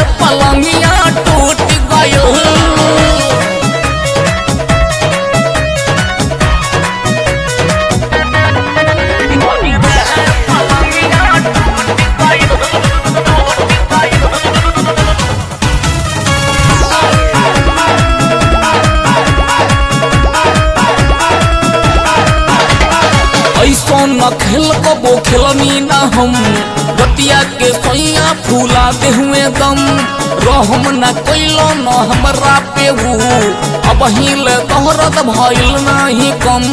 पलंगिया टूट गयल ऐसा न खेल कबो खेलनी न हम बतिया के सैया फूला दे हुए दम रहम न कैलो न हमरा पे हु अब हिल तोहरत भइल नाही कम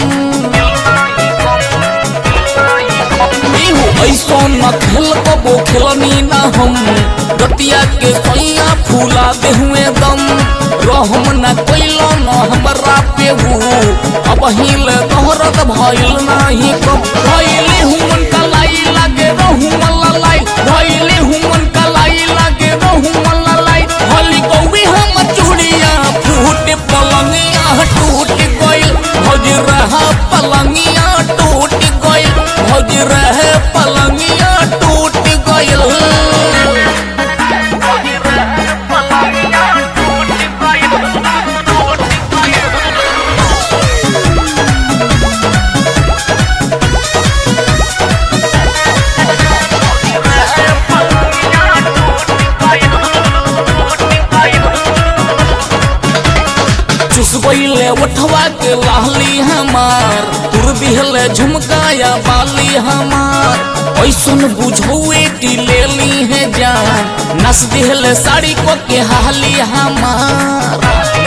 इहु ऐसा न खेल कबो खेलनी न हम बतिया के सैया फूला दे हुए दम रहम न कैलो न हमरा पे हु अब हिल तोहरत भइल नाही कम भइले हुमन कलाई लागे रहु मल्लाई भइले हुमन कलाई लागे रहु मल्लाई हली कौवी हम चूड़िया फूट पलंगिया टूट गइल भज रहा पलंगिया टूट गइल भज रहे पलंगिया टूट गइल चुसबैले उठवा के लाहली हमार तुर दिहले झुमकाया बाली हमार ऐसन बुझौए की ले ली है जान नस दिहले साड़ी को के हाली हमार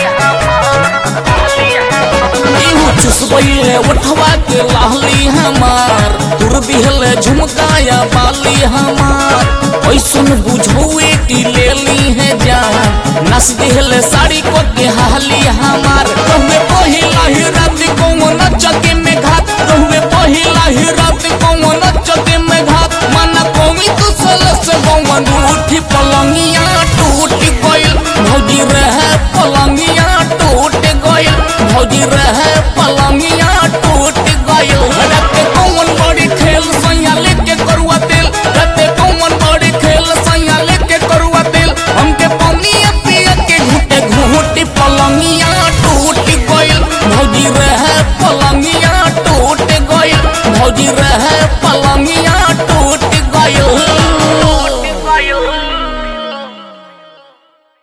इहु चुसबैले उठवा के लाहली हमार तुर दिहले झुमकाया बाली हमार ऐसन बुझौए की ले ली है जान नस दिहले साड़ी को के हाली हमार कहवे पहिला ही रात को नचके में घात कहवे पहिला ही रात को नचके में घात मन कोमी तू सलस गवन उठी पलंगिया टूट गइल भौजी रहे पलंगिया टूट गइल भौजी रहे पलंगिया टूट गइल रते कौन बड़ी खेल सैया लेके करुआ तेल रते कौन बड़ी खेल सैया लेके करुआ तेल हमके पनिया पिया के घुटे घुटे पलंगिया टूट गइल भौजी रहे पलंगिया टूट गइल भौजी रहे पलंगिया